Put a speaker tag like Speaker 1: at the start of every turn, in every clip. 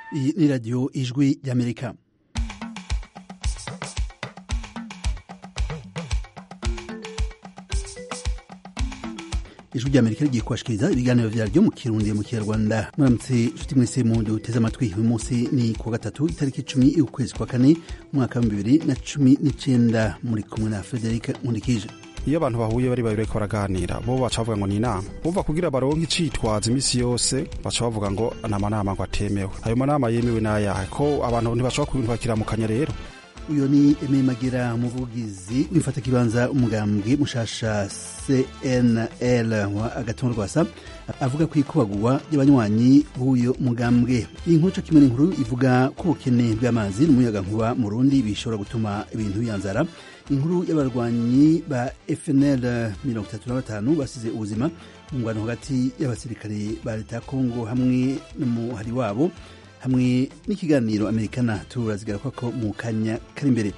Speaker 1: Iyi ni radiyo ijwi ry'amerika ijwi ry'amerika rigiye kubashikiriza ibiganiro vyaryo mu kirundi mu kinyarwanda muramutse nshuti mwese mu duteze amatwi uyu munsi ni kuwa gatatu itariki icumi y'ukwezi kwa kane umwaka wa bibiri na cumi n'icenda muri kumwe na frederic nkundikije
Speaker 2: iyo abantu bahuye bari babiri bariko baraganira bo baca bavuga ngo ni inama bumva kugira baronke icitwaza imisi yose baca bavuga ngo ni amanama ngo atemewe ayo manama yemewe n'ayahe ko abantu ntibashobora kubintu bakiramukanya rero
Speaker 1: uyo ni Aimé Magera umuvugizi w'imfatakibanza umugambwe mushasha CNL wa Agathon Rwasa avuga ko ikubagurwa ry'abanywanyi b'uyo mugambwe iyi nkuru co kimwe n'inkuru ivuga ko ubukene bw'amazi n'umuyagankuba mu Burundi bishobora gutuma ibintu biyanzara inkuru y'abarwanyi ba FNL mirongo itatu na batanu basize ubuzima mu ngwano hagati y'abasirikare ba leta ya Kongo hamwe n'umuhari wabo hamwe n'ikiganiro amerikana turazigaruka ko mu kanya kari imbere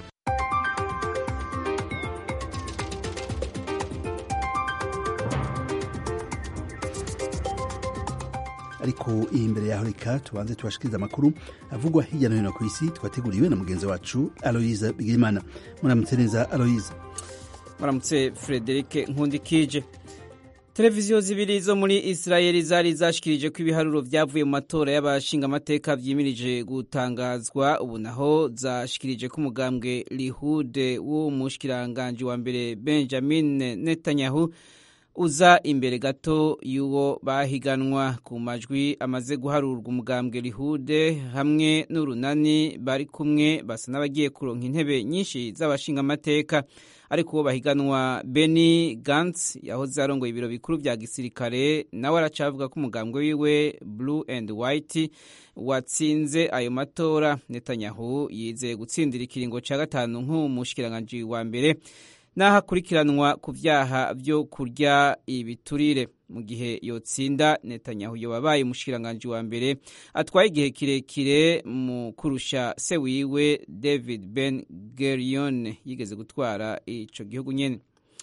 Speaker 1: ariko iyi imbere yaho reka tubanze tubashikiriza amakuru avugwa hirya no hino ku isi twateguriwe na mugenzi wacu aloyiza bigirimana muramutse neza aloyiza
Speaker 3: muramutse frederic nkundikije televiziyo zibiri zo muri israeli zari zashikirije ko ibiharuro vyavuye mu matora y'abashingamateka vyimirije gutangazwa ubu naho zashikirije ko umugambwe lihude w'umushikiranganji wa mbere benjamin netanyahu uza imbere gato y'uwo bahiganwa ku majwi amaze guharurwa umugambwe lihude hamwe n'urunani bari kumwe basa n'abagiye kuronka intebe nyinshi z'abashingamateka ariko uwo bahiganwa Benny Gantz yahoze arongoye ibiro bikuru vya gisirikare nawe aracavuga ko umugambwe wiwe Blue and White watsinze ayo matora Netanyahu yizeye gutsindira ikiringo ca gatanu nk'umushikiranganji wa mbere naho akurikiranwa ku vyaha vyo kurya ibiturire mu gihe yotsinda Netanyahu yobabaye umushikiranganji wa mbere atwaye igihe kirekire mu kurusha se wiwe David Ben Gurion yigeze gutwara ico gihugu nyene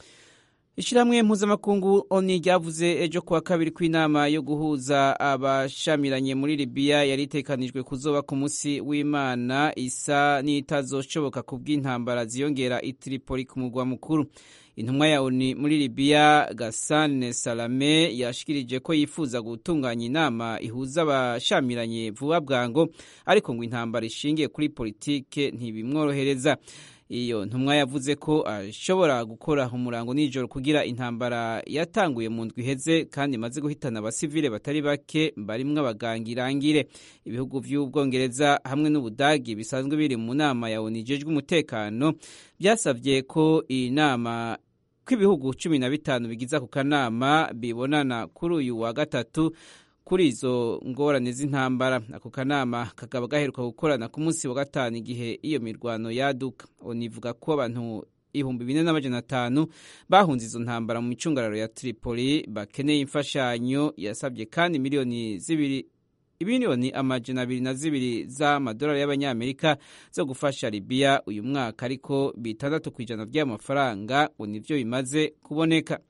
Speaker 3: Ishirahamwe mpuzamakungu ONU ryavuze ejo kuwa kabiri kw'inama yo guhuza abashamiranye muri Libya yari itekanijwe kuzoba ku munsi w'Imana isa n'itazoshoboka ku bw'intambara ziyongera i Tripoli ku murwa mukuru. Intumwa ya ONU muri Libya Gasane Salame yashikirije ko yifuza gutunganya inama ihuza abashamiranye vuba bwango ariko ngo intambara ishingiye kuri politike ntibimworohereza. iyo ntumwa yavuze ko ashobora gukora umurango nijoro kugira intambara yatanguye mu ndwi iheze kandi imaze guhitana abasivile batari bake barimwo abaganga irangire ibihugu vy'ubwongereza hamwe n'ubudagi bisanzwe biri mu nama ya onu ijejwe umutekano byasavye ko iyi nama ko ibihugu cumi na bitanu bigize ako kanama bibonana kuri uyu wa gatatu kuri izo ngorane z'intambara ako kanama kakaba gaheruka gukorana ku munsi wa gatanu igihe iyo mirwano yaduka onivuga ko abantu ibihumbi bine n'amajana atanu bahunze izo ntambara mu micungararo ya Tripoli bakeneye imfashanyo yasabye kandi miliyoni zibiri ibiliyoni amajana abiri na zibiri z'amadolari y'abanyamerika zo gufasha Libya uyu mwaka ariko bitandatu ku ijana by'amafaranga ngo nivyo bimaze kuboneka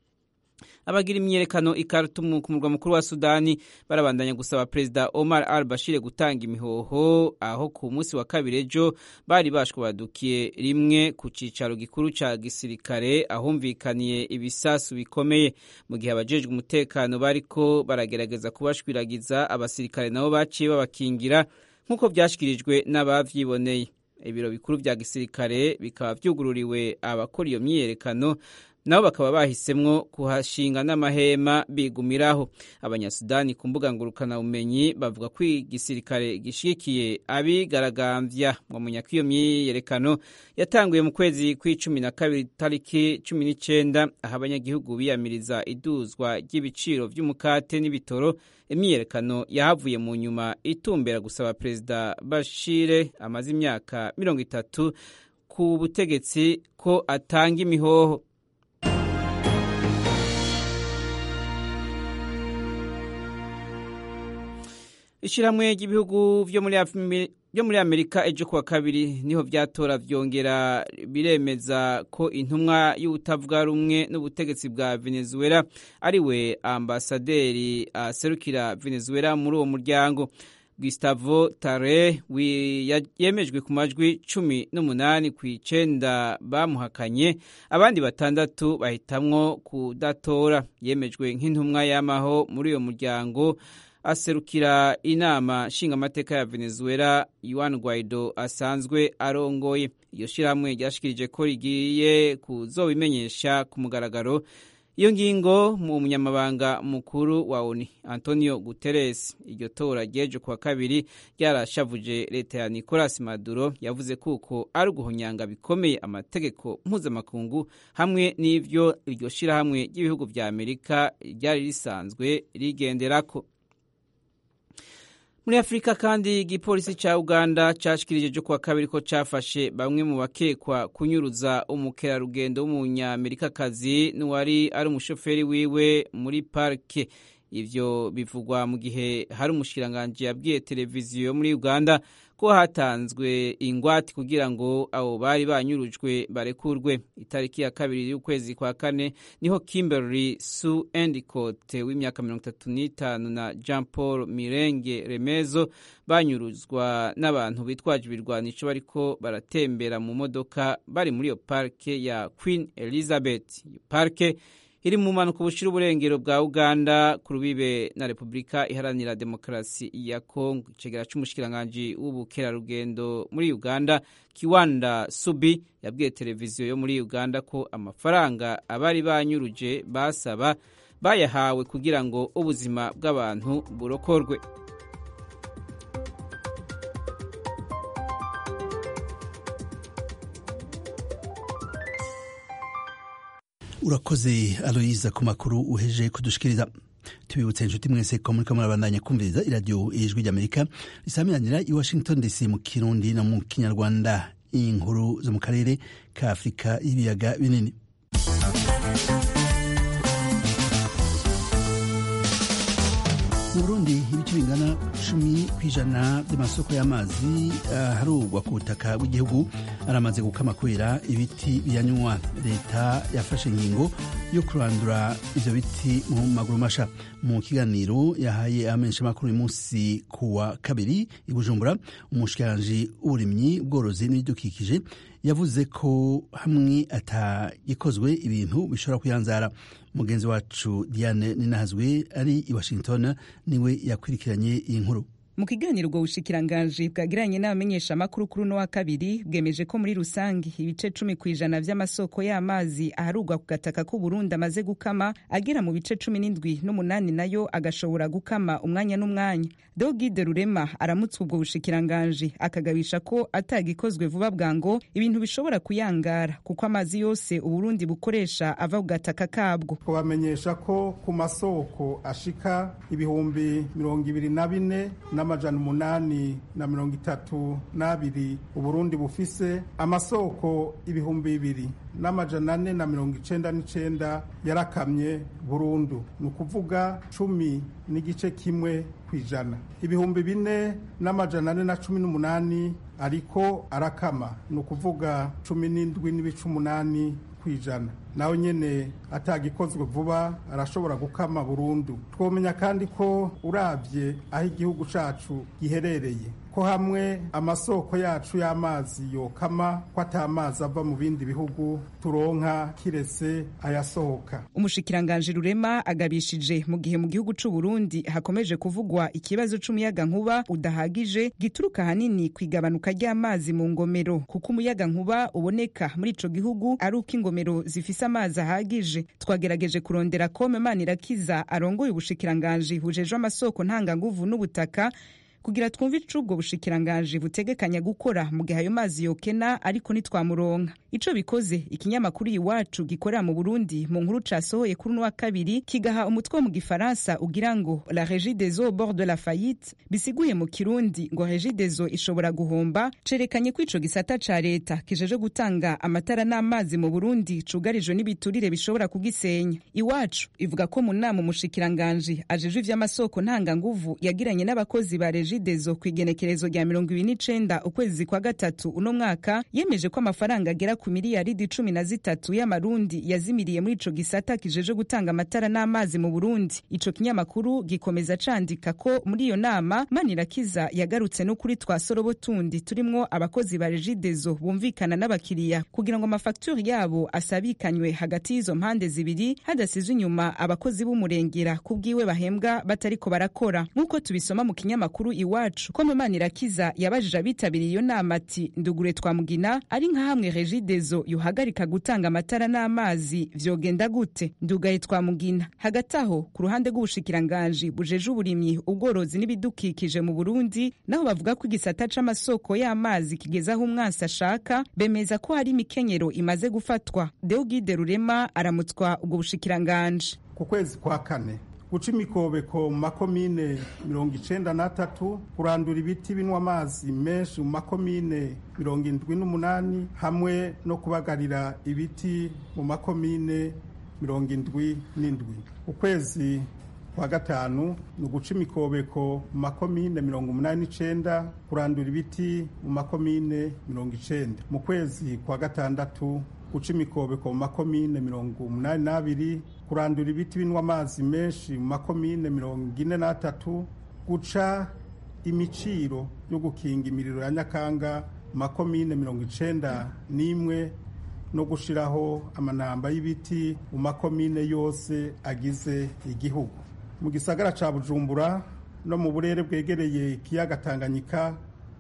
Speaker 3: abagira imyiyerekano i Khartoum ku murwa mukuru wa Sudani barabandanya gusaba Perezida Omar al-Bashir gutanga imihoho aho ku munsi wa kabiri ejo bari bashwabadukiye rimwe ku cicaro gikuru ca gisirikare ahumvikaniye ibisasu bikomeye mu gihe abajejwe umutekano bariko baragerageza kubashwiragiza abasirikare nabo baciye babakingira nk'uko vyashikirijwe n'abavyiboneye ibiro bikuru vya gisirikare bikaba vyugururiwe abakora iyo myiyerekano nabo bakaba bahisemwo kuhashinga n'amahema bigumiraho abanyasudani ku mbuga ngurukanabumenyi bavuga ko igisirikare gishigikiye abigaragambya mwamenya ko iyo myiyerekano yatanguye mu kwezi kw'icumi na kabiri tariki cumi n'icenda aho abanyagihugu biyamiriza iduzwa ry'ibiciro vy'umukate n'ibitoro imyiyerekano yahavuye mu nyuma itumbera gusaba perezida bashire amaze imyaka mirongo itatu ku butegetsi ko atanga imihoho ishyirahamwe ry'ibihugu vyo muri amerika ejo kuwa kabiri niho vyatora vyongera biremeza ko intumwa y'ubutavuga rumwe n'ubutegetsi bwa venezuela ariwe ambasaderi aserukira venezuela muri uwo muryango Gustavo Tare yemejwe ku majwi cumi n'umunani ku icenda bamuhakanye abandi batandatu bahitamwo kudatora yemejwe nk'intumwa y'amaho muri uyo muryango aserukira inama nshingamateka ya Venezuela Juan Guaido asanzwe arongoye iyo shirahamwe ryashikirije ko rigiye kuzobimenyesha ku mugaragaro iyo ngingo mu munyamabanga mukuru wa ONU Antonio Guterres iryo tora ryejo kuwa kabiri ryarashavuje leta ya Nicolas Maduro yavuze kuko ari uguhonyanga bikomeye amategeko mpuzamakungu hamwe n'ivyo iryo shirahamwe ry'ibihugu vya Amerika ryari risanzwe rigenderako muri afurika kandi igipolisi cya uganda cyashikirije cyo kuwa kabiri ko cyafashe bamwe mu bakekwa kunyuruza umukerarugendo w'umunyamerikakazi n'uwari ari umushoferi wiwe muri parike ivyo bivugwa mu gihe hari umushikiranganji yabwiye televiziyo muri uganda ko hatanzwe ingwate kugira ngo abo bari banyurujwe barekurwe itariki ya kabiri y'ukwezi kwa kane niho Kimberly Sue Endicott w'imyaka mirongo itatu n'itanu na Jean Paul Mirenge Remezo banyuruzwa n'abantu bitwaje ibirwanisho bariko baratembera mu modoka bari muri iyo parike ya Queen Elizabeth iyo parike iri mu mpanuka bushira uburengero bwa uganda ku rubibe na repubulika iharanira demokarasi ya kongo icegera c'umushikiranganji w'ubukerarugendo muri uganda kiwanda subi yabwiye televiziyo yo muri uganda ko amafaranga abari banyuruje basaba bayahawe kugira ngo ubuzima bw'abantu burokorwe
Speaker 1: urakoze aloyiza ku makuru uheje kudushikiriza tubibutse inshuti mwese ko muriko murabandanya kumviriza iradiyo ijwi ry'amerika risamiranira i washington dc mu kirundi no mu kinyarwanda inkuru zo mu karere ka afurika y'ibiyaga binini mu burundi ibice bingana cumi ku ijana by'amasoko y'amazi aharugwa ku butaka bw'igihugu aramaze gukama kubera ibiti biyanywa leta yafashe ingingo yo kurandura ivyo biti mu maguru masha mu kiganiro yahaye amenshi makuru uyu munsi ku wa kabiri i bujumbura umushikiranji w'uburimyi ubworozi n'ibidukikije yavuze ko hamwe atagikozwe ibintu bishobora kuyanzara mugenzi wacu diane ninahazwe ari i washington niwe yakurikiranye iyi nkuru
Speaker 4: mu kiganiro ubwo bushikiranganji bwagiranye n'abamenyeshamakuru kuri uno wa kabiri bwemeje ko muri rusange ibice cumi ku ijana vy'amasoko y'amazi aharugwa ku gataka k'uburundi amaze gukama agera mu bice cumi n'indwi n'umunani nayo agashobora gukama umwanya n'umwanya dogide rurema aramutse ubwo bushikiranganji akagabisha ko atagikozwe vuba bwango ibintu bishobora kuyangara kuko amazi yose uburundi bukoresha ava ku gataka kabwo
Speaker 5: kubamenyesha ko ku masoko ashika ibihumbi mirongo ibiri na bine n'amajana umunani na mirongo itatu n'abiri uburundi bufise amasoko ibihumbi bibiri n'amajana ane na mirongo icenda n'icenda yarakamye burundu ni ukuvuga cumi n'igice kimwe ku ijana ibihumbi bine n'amajana ane na cumi n'umunani ariko arakama ni ukuvuga cumi n'indwi n'ibice umunani ku ijana nawe nyene atagikozwe vuba arashobora gukama burundu twomenya kandi ko uravye aho igihugu cacu giherereye ko hamwe amasoko yacu y'amazi yokama ko atamazi ava mu bindi bihugu turonka kiretse ayasohoka
Speaker 4: umushikiranganji rurema agabishije mu gihe mu gihugu c'u Burundi hakomeje kuvugwa ikibazo c'umuyaga nkuba udahagije gituruka hanini ku igabanuka ry'amazi mu ngomero kuko umuyaga nkuba uboneka muri ico gihugu ari uko ingomero zifise amazi ahagije twagerageje kurondera kome manirakiza arongoye ubushikiranganji bujejwe amasoko ntanganguvu n'ubutaka kugira twumve ico ubwo bushikiranganji butegekanya gukora mu gihe ayo mazi yokena ariko ntitwamuronka ico bikoze ikinyamakuru iwacu gikorera mu burundi mu nkuru casohoye kuri uno wa kabiri kigaha umutwe wo mu gifaransa ugira ngo la régie des eaux bord de la faillite bisiguye mu kirundi ngo régie des eaux ishobora guhomba cerekanye ko ico gisata ca leta kijeje gutanga amatara n'amazi mu burundi cugarijwe n'ibiturire bishobora kugisenya iwacu ivuga ko mu nama umushikiranganji ajejwe ivy'amasoko ntanganguvu yagiranye n'abakozi ba régie regidezo ku igenekerezo rya mirongo ibiri n'icenda ukwezi kwa gatatu uno mwaka yemeje ko amafaranga agera ku miliyaridi cumi na zitatu y'amarundi yazimiriye muri ico gisata kijeje gutanga amatara n'amazi mu burundi ico kinyamakuru gikomeza candika ko muri iyo nama manirakiza yagarutse no kuri twa sorobo tundi turimwo abakozi ba regidezo bumvikana n'abakiriya kugira ngo amafagituri yabo asabikanywe hagati y'izo mpande zibiri hadasizwe inyuma abakozi b'umurengera ku bwiwe bahembwa batariko barakora nk'uko tubisoma mu kinyamakuru iwacu ko Manirakiza yabajije abitabiriye iyo nama ati ndugure twamugina ari nka hamwe regidezo yohagarika gutanga amatara n'amazi vyogenda gute ndugaye twamugina hagati aho ku ruhande rw'ubushikiranganji bujeje uburimyi ubworozi n'ibidukikije mu burundi naho bavuga ko igisata c'amasoko y'amazi kigeze aho umwansi ashaka bemeza ko hari imikenyero imaze gufatwa deugide rurema aramutswa ubwo bushikiranganji
Speaker 5: ku kwezi kwa kane guca imikobeko mu makomine mirongo icenda n'atatu kurandura ibiti binywa amazi menshi mu makomine mirongo indwi n'umunani hamwe no kubagarira ibiti mu makomine mirongo indwi n'indwi ukwezi kwa gatanu ni uguca imikobeko mu makomine mirongo umunani n'icenda kurandura ibiti mu makomine mirongo icenda mu kwezi kwa gatandatu guca imikobeko mu makomine mirongo umunani n'abiri kurandura ibiti binywa amazi menshi mu makomine mirongo ine n'atatu guca imiciro yo gukinga imiriro ya nyakanga mu makomine mirongo icenda n'imwe no gushiraho amanamba y'ibiti mu makomine yose agize igihugu mu gisagara ca bujumbura no mu burere bwegereye ikiyaga tanganyika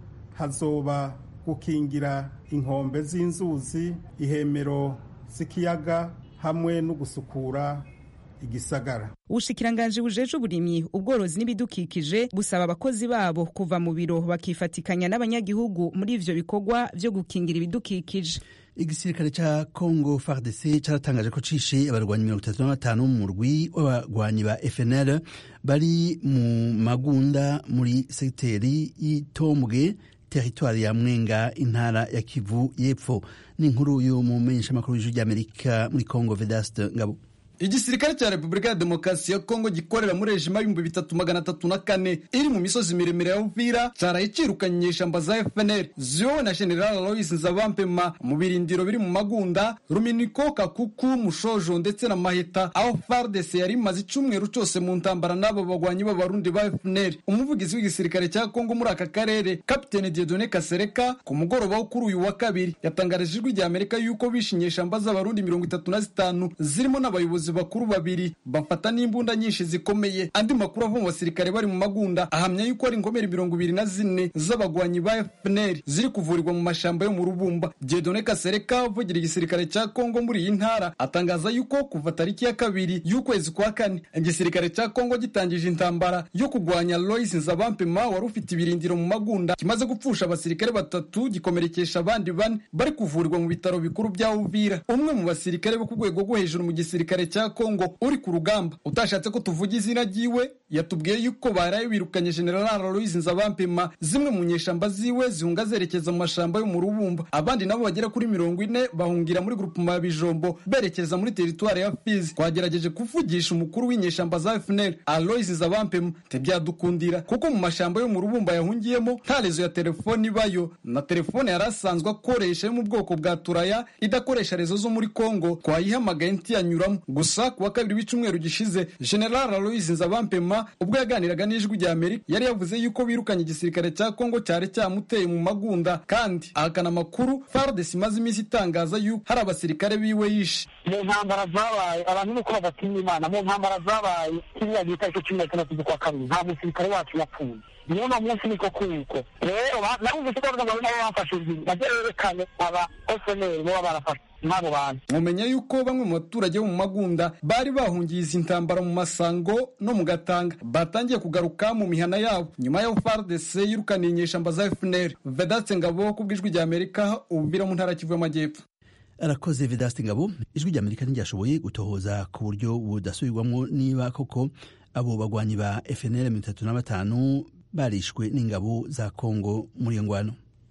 Speaker 5: hazoba gukingira inkombe z'inzuzi ihemero z'ikiyaga hamwe no gusukura igisagara
Speaker 4: ubushikiranganji bujeje uburimyi ubworozi n'ibidukikije busaba abakozi babo kuva mu biro bakifatikanya n'abanyagihugu muri ivyo bikorwa vyo gukingira ibidukikije
Speaker 1: igisirikare ca congo fardc caratangaje ko cishe abarwanyi mirongo itatu na batanu mu murwi w'abarwanyi ba fnl bari mu magunda muri segiteri y'itombwe teritwari ya mwenga intara ya kivu y'epfo ni inkuru y'umumenyeshamakuru w'ijwi ry'amerika muri congo vedaste ngabo
Speaker 6: igisirikare cya repubulika ya demokarasi ya kongo gikorera muri rejima y'ibihumbi bitatu magana atatu na kane iri mu misozi miremire ya uvira caraye cirukanye inyeshamba za fpr ziyowe na general alois nzabampema mu birindiro biri mu magunda ruminiko kakuku mushojo ndetse na maheta aho fardes yari imaze icumweru cose mu ntambara n'abo bagwanyi b'abarundi ba fpr umuvugizi w'igisirikare cya kongo muri aka karere kapitene diedone kasereka ku mugoroba wo kuri uyu wa kabiri yatangarije ijwi rya amerika yuko bishe inyeshamba z'abarundi mirongo itatu na zitanu zirimo n'abayobozi bakuru babiri bafata n'imbunda nyinshi zikomeye andi makuru ava mu basirikare bari mu magunda ahamya yuko ari inkomeri mirongo ibiri na zine z'abagwanyi ba fpr ziri kuvurirwa mu mashamba yo mu rubumba jedone kasereka uvugira igisirikare cya kongo muri iyi ntara atangaza yuko kuva tariki ya kabiri y'ukwezi kwa kane igisirikare cya kongo gitangije intambara yo kurwanya lois nzabampema wari ufite ibirindiro mu magunda kimaze gupfusha abasirikare batatu gikomerekesha abandi bane bari kuvurirwa mu bitaro bikuru bya uvira umwe mu basirikare bo ku rwego rwo hejuru mu gisirikare cya kongo uri ku rugamba utashatse ko tuvuga izina ryiwe yatubwiye yuko baraye birukanye general alois nzabampema zimwe mu nyeshamba ziwe zihunga zerekeza mu mashamba yo mu rubumba abandi nabo bagera kuri mirongo ine bahungira muri grupuma ya bijombo berekeza muri teritwari ya fizi twagerageje kuvugisha umukuru w'inyeshamba za fnl alois nzabampema ntibyadukundira kuko mu mashamba yo mu rubumba yahungiyemo nta rezo ya telefoni ibayo na telefone yari asanzwe akoresha yo mu bwoko bwa turaya idakoresha rezo zo muri kongo twayihamagaye ntiyanyuramo gusa ku wa kabiri w'icyumweru gishize general alois nzabampema ubwo yaganiraga n'ijwi rya amerika yari yavuze yuko birukanye igisirikare cya kongo cyari cyamuteye mu magunda kandi ahakana amakuru fardes imaze iminsi itangaza yuko hari abasirikare biwe yishe
Speaker 7: mu ntambara zabaye abantu nuko badatinya imana mu ntambara zabaye kiriya gita cyo cumi na gatandatu z'ukwa kabiri nta musirikare wacu yapfuye niyo na munsi niko kuko rero narumvise ko bavuga ngo nabo bafashe inzira nabyo berekane aba ofeneri baba barafashe nk'abo bantu
Speaker 6: mumenya yuko bamwe mu baturage bo mu magunda bari bahungiye izi ntambara mu masango no mu gatanga batangiye kugaruka mu mihana yabo nyuma y'aho fardc yirukaniye inyeshamba za fpr vedatse ngabo ku bw'ijwi rya amerika ububira mu ntara kivu y'amajyepfo
Speaker 1: arakoze vedaste ngabo ijwi rya amerika ntiryashoboye gutohoza ku buryo budasubirwamo niba koko abo bagwanyi ba fnl mirongo itatu na batanu barishwe n'ingabo za kongo muri iyo ngwano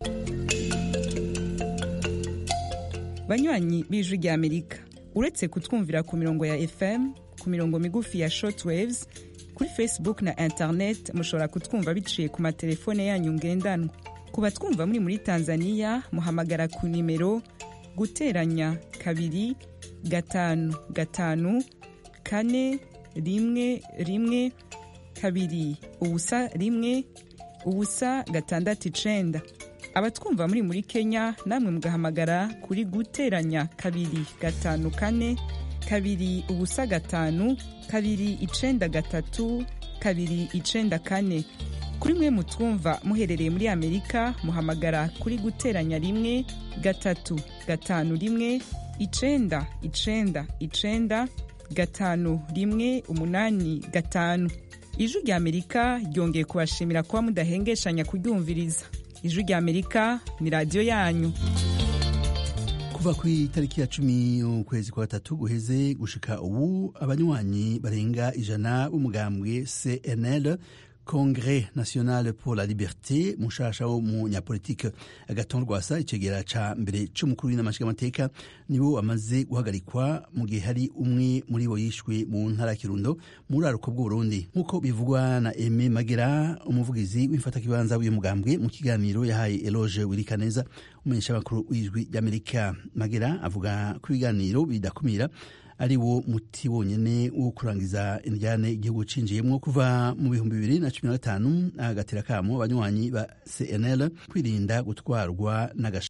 Speaker 4: banywanyi b'ijwi rya amerika uretse kutwumvira ku mirongo ya fm ku mirongo migufi ya shortwaves kuri facebook na internet mushobora kutwumva biciye ku matelefone yanyu ngendanwa ku batwumva muri muri tanzania muhamagara ku nimero guteranya kabiri gatanu gatanu kane rimwe rimwe kabiri ubusa rimwe ubusa gatandatu icenda abatwumva muri muri kenya namwe mugahamagara kuri guteranya kabiri gatanu kane kabiri ubusa gatanu kabiri icenda gatatu kabiri icenda kane kuri mwe mutwumva muherereye muri amerika muhamagara kuri guteranya rimwe gatatu gatanu rimwe icenda icenda icenda gatanu rimwe umunani gatanu ijwi rya amerika ryongeye kubashimira kuba mudahengeshanya kuryumviriza ijwi rya amerika ni radiyo yanyu
Speaker 1: kuva ku itariki ya cumi ukwezi kwa gatatu guheze gushika ubu abanywanyi barenga ijana b'umugambwe cnl Congrès national pour la liberté mushasha wo mu nyapolitike agaton rwasa icegera ca mbere c'umukuru w'inamashigamateka nibo bamaze guhagarikwa mu gihe hari umwe muri bo yishwe mu ntara ya kirundo mu buraruko bw'uburundi nk'uko bivugwa na eme magera umuvugizi w'imfatakibanza w'uyu mugambwe mu kiganiro yahaye eloge wirikaneza umumenyeshamakuru w'ijwi ry'amerika magera avuga ko ibiganiro bidakumira ari wo muti wonyene wo kurangiza indyane igihugu cinjiyemwo kuva mu bihumbi bibiri na cumi na gatanu agatera kamo abanywanyi ba cnl kwirinda gutwarwa n'agasha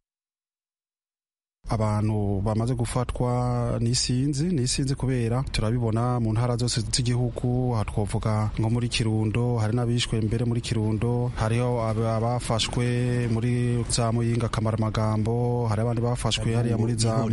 Speaker 2: abantu bamaze gufatwa n'isinzi n'isinzi kubera turabibona mu ntara zose z'igihugu aha twavuga nko muri kirundo hari n'abishwe mbere muri kirundo hariho abafashwe muri za muyinga kamaramagambo hari abandi bafashwe hariya muri za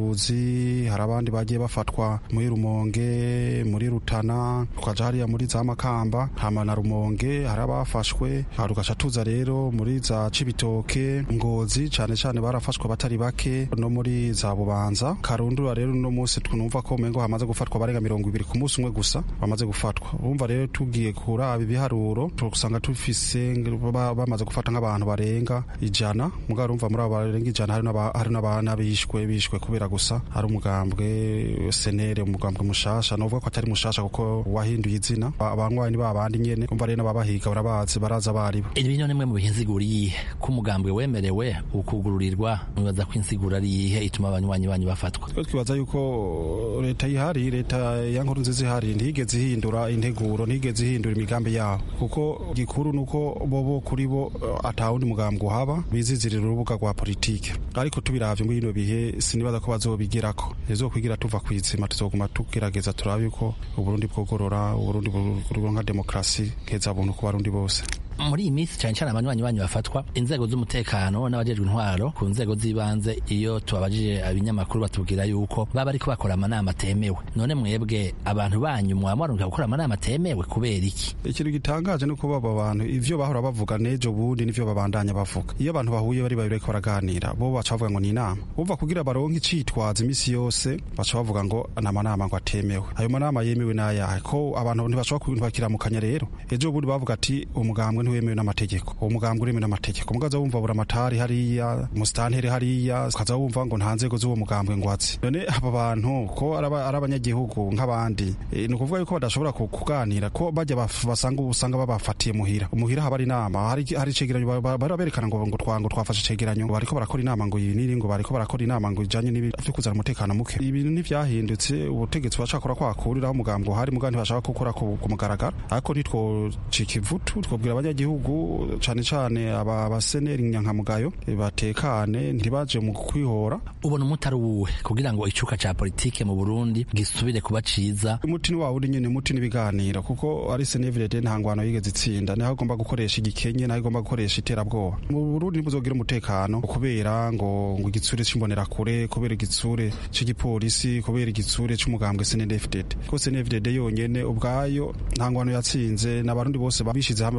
Speaker 2: karuzi hari abandi bagiye bafatwa muri rumonge muri rutana tukaja hariya muri za makamba hama na rumonge hari abafashwe tugaca tuza rero muri za cibitoke ngozi cane cane barafashwe batari bake no muri za bubanza karundura rero uno munsi twumva ko mengo hamaze gufatwa barenga mirongo ibiri ku munsi umwe gusa bamaze gufatwa urumva rero tugiye kuraba ibiharuro tugasanga tufise bamaze gufata nk'abantu barenga ijana mugabo urumva muri abo barenga ijana hari n'abana bishwe bishwe kubera gusa ari umugambwe senere umugambwe mushasha novuga ko atari mushasha kuko wahinduye izina abanywanyi ni babandi nyene umva rero n'ababahiga barabazi baraza baribo
Speaker 8: ibi ni nimwe mu bihinziguriye ko umugambwe wemerewe ukugururirwa mwibaza ko insigura ari iyihe ituma abanywanyi banyu bafatwa
Speaker 2: twe twibaza yuko leta ihari leta ya nkuru nziza ihari ntigeze ihindura integuro ntigeze ihindura imigambi yaho kuko gikuru nuko bobo kuri bo atawundi mugambwe uhaba bizizirira urubuga rwa politike ariko tubiravye muri bino bihe sinibaza ko bazobigirako ntizokwigira tuva kwizima tuzoguma tugerageza turabe yuko uburundi bwogorora uburundi buronka demokrasi keza buntu ku barundi bose
Speaker 8: muri iyi minsi cyane cyane abanywanyi banyu bafatwa inzego z'umutekano n'abajejwe intwaro ku nzego z'ibanze iyo tubabajije abinyamakuru batubwira yuko baba ariko bakora amanama atemewe none mwebwe abantu banyu mwaba mwaruka gukora amanama atemewe kubera iki
Speaker 2: ikintu gitangaje ni uko baba bantu ivyo bahora bavuga nejo bundi nivyo babandanya bavuga iyo abantu bahuye bari babiri bariko baraganira bo baca bavuga ngo ni inama uva kugira baronke icitwaza imisi yose baca bavuga ngo ni amanama ngo atemewe ayo manama yemewe n'ayahe ko abantu ntibashobora bakiramukanya rero ejo bundi bavuga ati umugambwe ntiwemewe n'amategeko uwo mugambwe uremewe n'amategeko mugaza wumva bura amatari hariya umusitantere hariya ukaza wumva ngo nta nzego z'uwo mugambwe ngo atsi none aba bantu ko ari abanyagihugu nk'abandi ni ukuvuga yuko badashobora kuganira ko bajya basanga usanga babafatiye muhira umuhira haba ari inama hari icegeranyo bari berekana ngo ngo twango twafashe icegeranyo ngo bariko barakora inama ngo ibi niri ngo bariko barakora inama ngo ijanye n'ibi vyo kuzana umutekano muke ibintu ntivyahindutse ubutegetsi bacakora kwakuriraho umugambwe uhari mugabo ntibashaka gukora ku mugaragaro ariko ntitwocika ivutu twobwira abanyagihugu cane cane aba baseneri nyankamugayo batekane ntibaje mu kwihora
Speaker 8: ubona umuti ari uwuhe kugira ngo icuka ca politike mu burundi gisubire kuba ciza
Speaker 2: umuti ni wawundi nyene umuti n'ibiganiro kuko ari senevirede nta ngwano yigeze itsinda niho agomba gukoresha igikenye naho igomba gukoresha iterabwoba mu burundi ntibuzogira umutekano kubera ngo ngo igitsure c'imbonerakure kubera igitsure c'igipolisi kubera igitsure c'umugambwe senedefdede ko senedefdede yonyene ubwayo nta ngwano yatsinze n'abarundi bose bishize hamwe bakavuga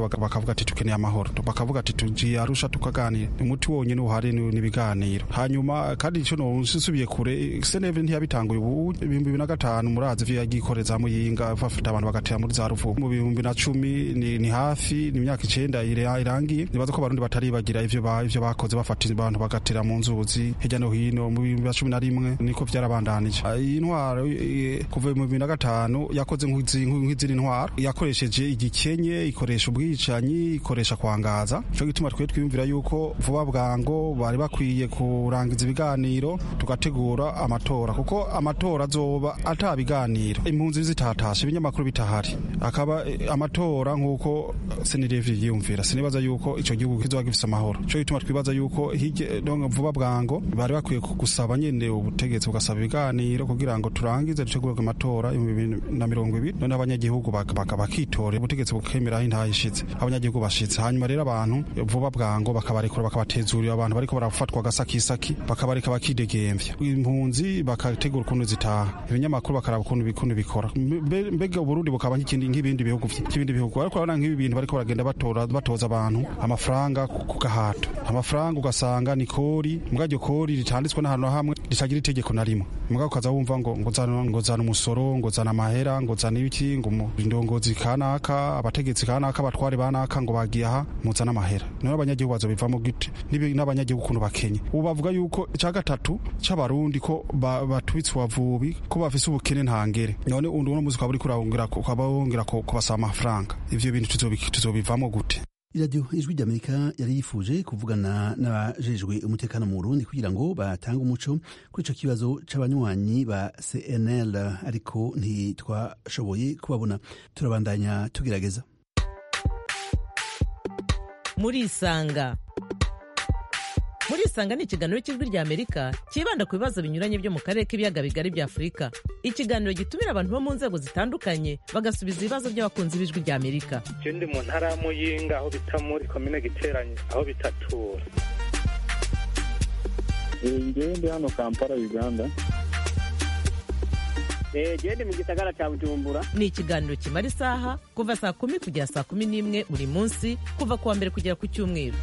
Speaker 2: bakavuga ati tukeneye amahoro bakavuga ati tugiye arusha tukaganira umuti wonyine uhari n'ibiganiro hanyuma kandi icyo nsubiye kure seneve ntiyabitanguye ubu ibihumbi bibiri na gatanu murazi ivyo yagiye ikoreza muyinga bafata abantu bagatera muri za ruvubu mu bihumbi na cumi ni, ni hafi ni imyaka icenda irangiye nibaza ko abarundi bataribagira ivyo ivyo bakoze bafata abantu bagatera mu nzuzi hirya no hino mu bihumbi na cumi na rimwe niko vyarabandanije iyi ntwaro kuva mu bibiri na gatanu yakoze nk'izindi ntwaro yakoresheje igikenye ikoresha ubwicanyi ikoresha kwangaza cyo gituma twe twiyumvira yuko vuba bwango bari bakwiye kurangiza ibiganiro tugategura amatora kuko amatora azoba ata biganiro impunzi zitatashe ibinyamakuru bitahari akaba amatora nk'uko senirevye yiyumvira sinibaza yuko ico gihugu kizoba gifise amahoro cyo gituma twibaza yuko vuba bwango bari bakwiye gusaba nyene ubutegetsi bugasaba ibiganiro kugira ngo turangize dutegurwe amatora na mirongo ibiri none abanyagihugu bakitora ubutegetsi bukemera aho intaha ishitse abanyagihugu bashitse hanyuma rero abantu vuba bwango bakabarekura bakabatezurira abantu bariko barafatwa agasakisaki bakabareka bakidegemvya impunzi bakategura ukuntu zitaha ibinyamakuru bakaraba ukuntu bikuntu bikora mbega uburundi bukaba nk'ikindi nk'ibindi bihugu by'ibindi bihugu ariko urabona nk'ibi bintu bariko baragenda batora batoza abantu amafaranga ku gahato amafaranga ugasanga ni kori mbwa iryo kori ritanditswe n'ahantu hamwe ritagira itegeko na rimwe mbwa ukaza wumva ngo ngo zana ngo zana umusoro ngo zana amahera ngo zana ibiki ngo indongozi kanaka abategetsi kanaka abatware banaka ngo bagiye aha muzana amahera none abanyagihugu bazobivamo gute n'abanyagihugu ukuntu bakenye ubu bavuga yuko icya gatatu c'abarundi ko batwitse ubavubi ko bafise ubukene ntangere none uno muzi ukaba uriko urabongera ukaba wongera kubasaba amafaranga ivyo bintu tuzobivamo gute
Speaker 1: iradiyo ijwi ry'amerika yari yifuje kuvugana n'abajejwe umutekano mu burundi kugira ngo batange umuco kuri ico kibazo c'abanywanyi ba cnl ariko ntitwashoboye kubabona turabandanya tugerageza
Speaker 9: murisanga murisanga ni ikiganiro cy'ijwi ry'amerika cyibanda ku bibazo binyuranye byo mu karere k'ibiyaga bigari bya afurika ikiganiro gitumira abantu bo mu nzego zitandukanye bagasubiza ibibazo by'abakunzi b'ijwi ry'amerika
Speaker 10: icyo ndi mu ntara ya muyinga aho bita muri komine giteranye aho bitatura
Speaker 11: ngewe ndi hano kampala uganda
Speaker 12: gende mu gisagara cya bujumbura
Speaker 9: ni ikiganiro kimara isaha kuva saa kumi kugera saa kumi n'imwe buri munsi kuva ku wa mbere kugera ku cyumweru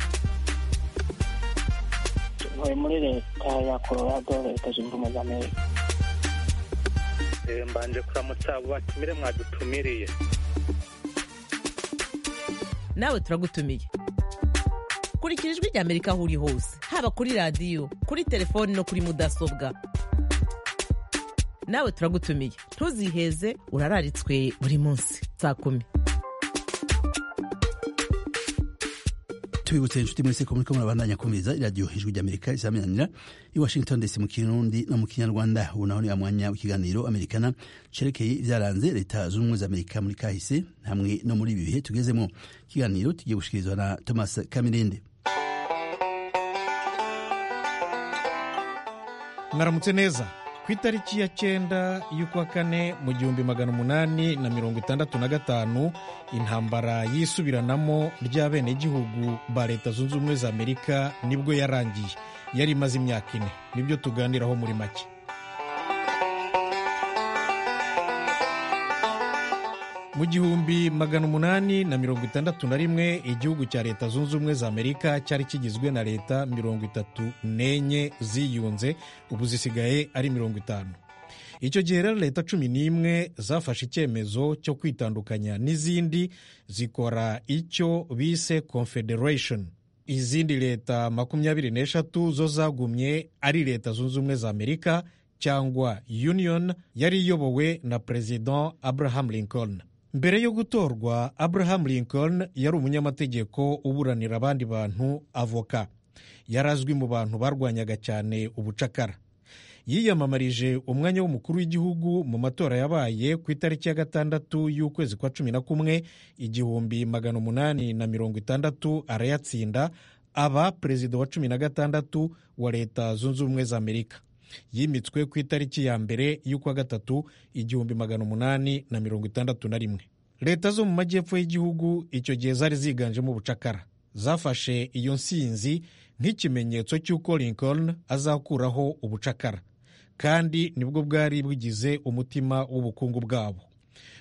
Speaker 12: ntuye muri leta ya colorado leta zunze ubumwe za amerika
Speaker 10: mbanje kuramutsa abo batumire mwadutumiriye
Speaker 9: nawe turagutumiye kurikira ijwi ry'amerika aho uri hose haba kuri radiyo kuri telefoni no kuri mudasobwa nawe turagutumiye ntuziheze urararitswe buri munsi saa kumi
Speaker 1: tubibutse inshuti mwese ko muriko murabandanya kumviriza iradiyo ijwi ry'amerika izamenyanira i washington dc mu kirundi no mu kinyarwanda ubu naho ni mwanya w'ikiganiro amerikana cerekeye ibyaranze leta zunze ubumwe za amerika muri kahise hamwe no muri ibi bihe tugezemo ikiganiro tugiye gushikirizwa na thomas kamirinde
Speaker 13: mwaramutse neza ku itariki ya cyenda y'ukwa kane mu gihumbi magana umunani na mirongo itandatu na gatanu intambara y'isubiranamo ry'abenegihugu ba leta zunze ubumwe za amerika nibwo yarangiye yari imaze imyaka ine nibyo tuganiraho muri make mu gihumbi magana umunani na mirongo itandatu na rimwe igihugu cya leta zunze ubumwe za amerika cyari kigizwe na leta mirongo itatu n'enye ziyunze ubu zisigaye ari mirongo itanu icyo gihe rero leta cumi n'imwe zafashe icyemezo cyo kwitandukanya n'izindi zikora icyo bise confederation izindi leta makumyabiri n'eshatu zo zagumye ari leta zunze ubumwe za amerika cyangwa union yari iyobowe na perezida abraham lincoln mbere yo gutorwa abraham lincoln yari umunyamategeko uburanira abandi bantu avoka yari azwi mu bantu barwanyaga cyane ubucakara yiyamamarije umwanya w'umukuru w'igihugu mu matora yabaye ku itariki ya gatandatu y'ukwezi kwa cumi na kumwe igihumbi magana umunani na mirongo itandatu arayatsinda aba perezida wa cumi na gatandatu wa leta zunze ubumwe za amerika yimitswe ku itariki ya mbere y'ukwa gatatu igihumbi magana umunani na mirongo itandatu na rimwe leta zo mu majyepfo y'igihugu icyo gihe zari ziganjemo ubucakara zafashe iyo nsinzi nk'ikimenyetso cy'uko lincoln azakuraho ubucakara kandi nibwo bwari bugize umutima w'ubukungu bwabo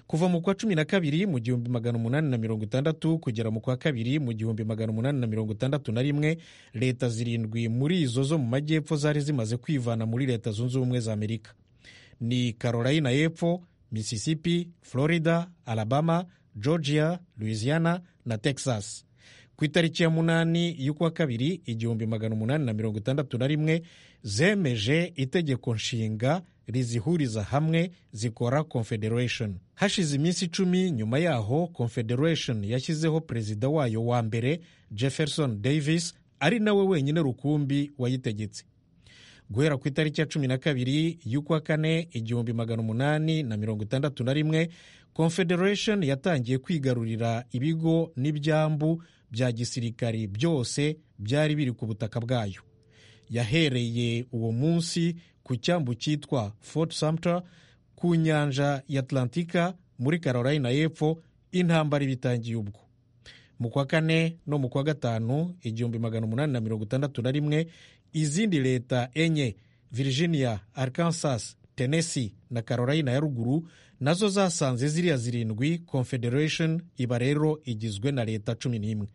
Speaker 13: kuva mu kwa cumi na kabiri mu gihumbi magana umunani na mirongo itandatu kugera mu kwa kabiri mu gihumbi magana umunani na mirongo itandatu na rimwe leta zirindwi muri izo zo mu majyepfo zari zimaze kwivana muri leta zunze ubumwe za amerika ni carolina y'epfo mississippi florida alabama georgia louisiana na texas ku itariki ya munani y'ukwa kabiri igihumbi magana umunani na mirongo itandatu na rimwe zemeje itegeko nshinga rizihuriza hamwe zikora confederation hashize iminsi icumi nyuma yaho confederation yashyizeho perezida wayo wa mbere jefferson davis ari nawe wenyine rukumbi wayitegetse guhera ku itariki ya cumi na kabiri y'ukwa kane igihumbi magana umunani na mirongo itandatu na rimwe confederation yatangiye kwigarurira ibigo n'ibyambu bya gisirikari byose byari biri ku butaka bwayo yahereye uwo munsi ku cyambu cyitwa fort sumter ku nyanja ya atlantika muri carolina y'epfo intambara ibitangiye ubwo mu kwa kane no mu kwa gatanu igihumbi magana umunani na mirongo itandatu na rimwe izindi leta enye virginia arkansas tennessee na carolina ya ruguru nazo zasanze ziriya zirindwi confederation iba rero igizwe na leta cumi n'imwe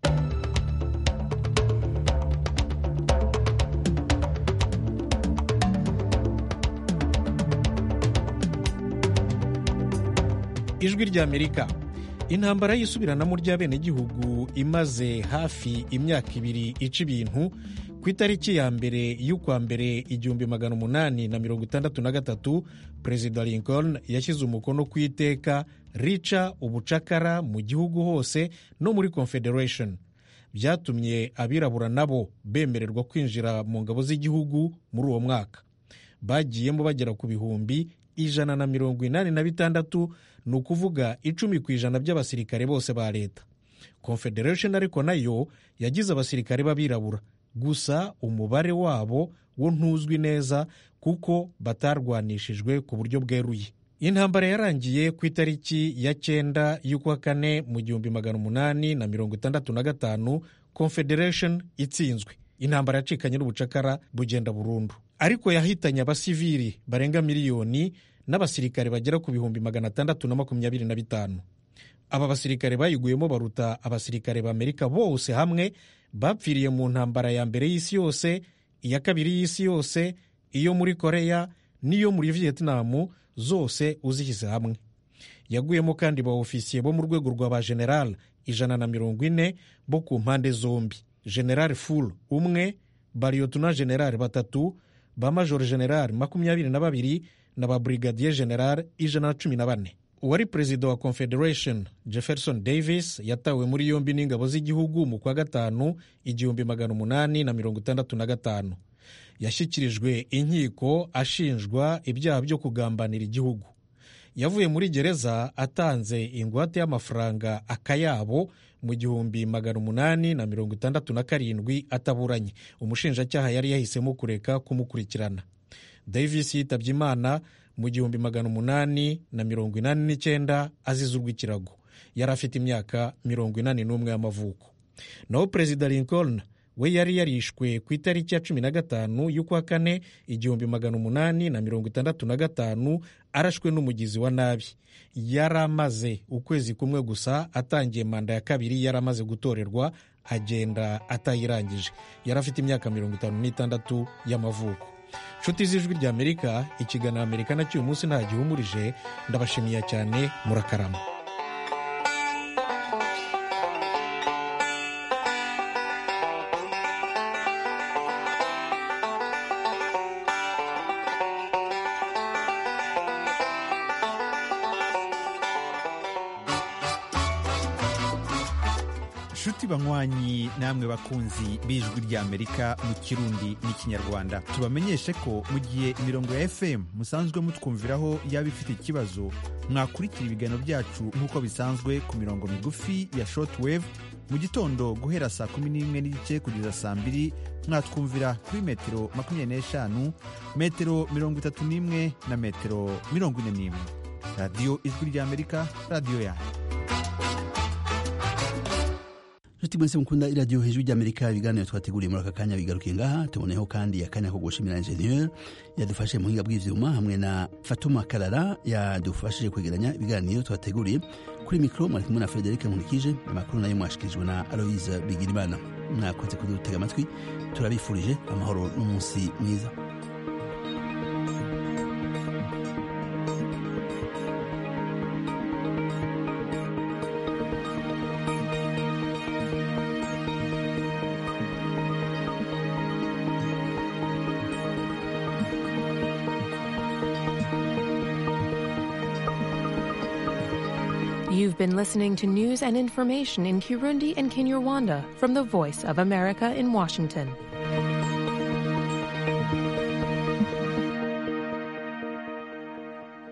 Speaker 13: ijwi ry'amerika intambara y'isubiranamo ry'abenegihugu imaze hafi imyaka ibiri ica ibintu ku itariki ya mbere y'ukwa mbere igihumbi magana umunani na mirongo itandatu na gatatu perezida lincoln yashyize umukono ku iteka rica ubucakara mu gihugu hose no muri confederation byatumye abirabura nabo bemererwa kwinjira mu ngabo z'igihugu muri uwo mwaka bagiyemo bagera ku bihumbi ijana na mirongo inani na bitandatu ni ukuvuga icumi ku ijana by'abasirikare bose ba leta confederation ariko nayo yagize abasirikare b'abirabura gusa umubare wabo wo ntuzwi neza kuko batarwanishijwe ku buryo bweruye intambara yarangiye ku itariki ya cyenda y'ukwa kane mu gihumbi magana umunani na mirongo itandatu na gatanu confederation itsinzwe intambara yacikanye n'ubucakara bugenda burundu ariko yahitanye abasivili barenga miliyoni n'abasirikare bagera ku bihumbi magana atandatu na makumyabiri na bitanu aba basirikare bayiguyemo baruta abasirikare b'amerika bose hamwe bapfiriye mu ntambara ya mbere y'isi yose iya kabiri y'isi yose iyo muri koreya n'iyo muri vietnam zose uzishyize hamwe yaguyemo kandi ba ofisiye bo mu rwego rwa ba general ijana na mirongo ine bo ku mpande zombi general ful umwe bariyotuna general batatu ba major general makumyabiri na babiri na ba brigadier general ijana na cumi na bane uwari perezida wa confederation jefferson davis yatawe muri yombi n'ingabo z'igihugu mu kwa gatanu igihumbi magana umunani na mirongo itandatu na gatanu yashyikirijwe inkiko ashinjwa ibyaha byo kugambanira igihugu yavuye muri gereza atanze ingwate y'amafaranga akayabo mu gihumbi magana umunani na mirongo itandatu na karindwi ataburanye umushinjacyaha yari yahisemo kureka kumukurikirana davis yitabye imana mu gihumbi magana umunani na mirongo inani n'icyenda azize urw'ikirago yari afite imyaka mirongo inani n'umwe y'amavuko naho perezida lincoln we yari yarishwe ku itariki ya cumi na gatanu y'ukwa kane igihumbi magana umunani na mirongo itandatu na gatanu arashwe n'umugizi wa nabi yari amaze ukwezi kumwe gusa atangiye manda ya kabiri yari amaze gutorerwa agenda atayirangije yari afite imyaka mirongo itanu n'itandatu y'amavuko nshuti z'ijwi ry'amerika ikiganiro amerika nacyo uyu munsi nta gihumurije ndabashimiye cyane murakarama
Speaker 14: nshuti banywanyi namwe bakunzi b'ijwi ry'amerika mu kirundi n'ikinyarwanda tubamenyeshe ko mu gihe imirongo ya fm musanzwe mutwumviraho yaba ifite ikibazo mwakurikira ibiganiro byacu nk'uko bisanzwe ku mirongo migufi ya shortwave mu gitondo guhera saa kumi n'imwe n'igice kugeza saa mbiri mwatwumvira kuri metero makumyabiri n'eshanu metero mirongo itatu n'imwe na metero mirongo ine n'imwe radiyo ijwi ry'amerika radiyo yanyu
Speaker 1: nshuti mwese mukunda iradiyo hejuru ry'amerika ibiganiro twateguriye muri aka kanya bigarukiye ngaha tuboneyeho kandi akanya ko gushimira ingenieur yadufashe mu buhinga bw'ivyuma hamwe na fatuma karara yadufashije kwegeranya ibiganiro twateguriye kuri mikoro mwari kumwe na frederic nkurikije amakuru nayo mwashikirijwe na aloise bigirimana mwakoze kudutega amatwi turabifurije amahoro n'umunsi mwiza
Speaker 15: You've been listening to news and information in Kirundi and Kinyarwanda from the Voice of America in Washington.